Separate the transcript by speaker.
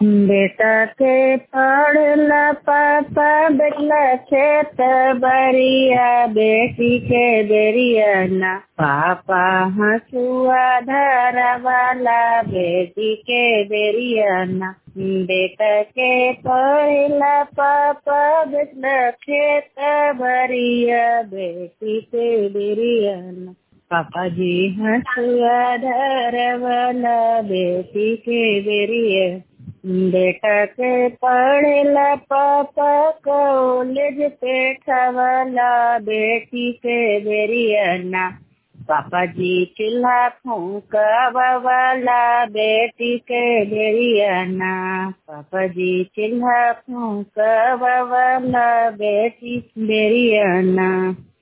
Speaker 1: बेटा के पढ़ला पापा बेटला खेत बरिया बेटी के बेरिया ना पापा हसुआ धरवाला बेटी के बेरिया ना बेटा के पढ़ला पापा बेटला खेत बरिया बेटी के बेरिया ना पापा जी हसुआ धरवाला बेटी के बेरिया बेटा के पढ़ला पापा कॉलेज पे खवला बेटी के बेरियना पापा जी चूल्हा फूकवाला बेटी के बेरियना पापा जी चूल्हा फूकवाला बेटी बेरियना